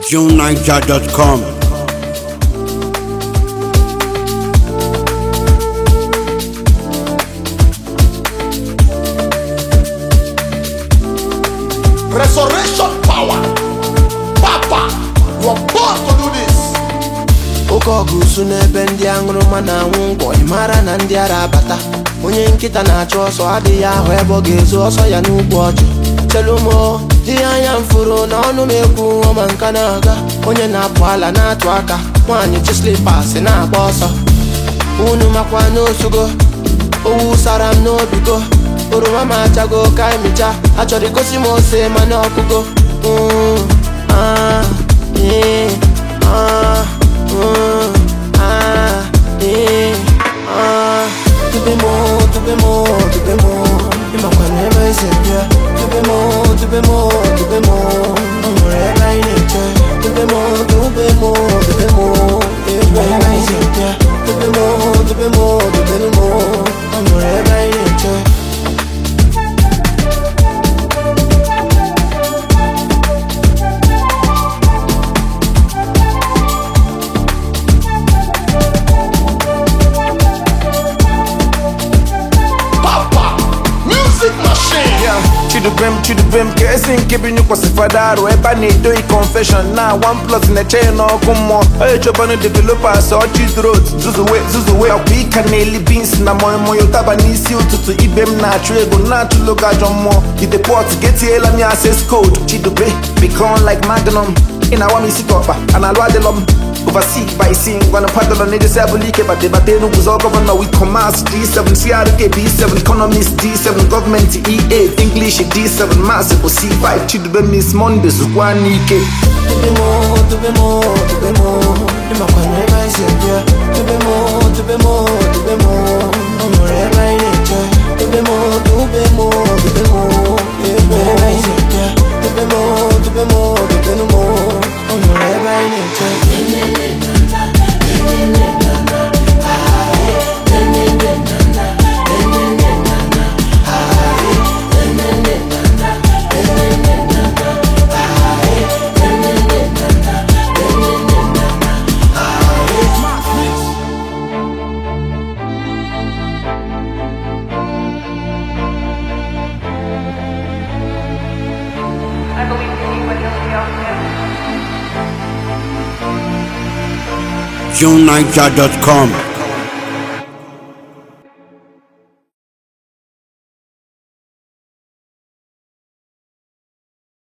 JuneNiger.com. Resurrection power. Papa, you are born to do this. oke ọgụ su n'ebe ndị aṅụrụma na-anwụ ngwọ ị mara na ndị ara abata onye nkịta na-achụ ọsọ adịghị ahụ ebe ọ ga-ezu ọsọ ya n'ugwu ọjụ chelumo ihe anya m furu na ọnụ m ekwu ọma nka na-aga onye na-apụ ala na-atụ aka nwaanyị chi slipas na-agba ọsọ unu makwa n'osugo owu sara m n'obigo oroma m achago ka emicha achọrọ igosi m ose mana ọkụgo Mm, ah, eh, ah, mm, ah, eh, ah. Tube mo, tube mo, tube mo ịmakwa na ebe esi bịa tube mo, tube mo, tube mo ọ nwere ebe anyị na-eche tube mo, tube mo, tube mo ebe anyị si bịa tube mo, tube mo, tube mo ọ nwere ebe anyị na-eche Papa, music machine. Yeah, chidubem chidubem ka esi nke bi nyụkwasịfada arụ ebe a na-edoghị confession na one plus na-eche ya n'ọkụ mmụọ onye chọbanụ developers ọchị drot zuzuwe zuzuwe ọkwa ịka na-eli bins na moimoyo taba n'isi ụtụtụ ibe m na-achụ ego na-achụlo gị ajọ mmụọ idepọt getiela m ya access code chidube become like magnum ị na-awa m isi ka ọkpa a na-alụ adịlọ m oversee by seeing gonna paddle on the seven leak but the battle was all governor with commerce D7 CRK B7 economist D7 government E8 English D7 massive C5 chidube miss Mondays one ike Tube mo, tube mo, tube mo ịmakwa na ebe anyị si bịa tube mo, tube mo, tube mo ọ nwere ebe anyị na-eche tube mo, tube mo, tube mo ebe anyị si bịa tube mo, tube mo, tube mo ọ nwere ebe anyị na-eche I believe anybody else will be out there. JuneNiger.com.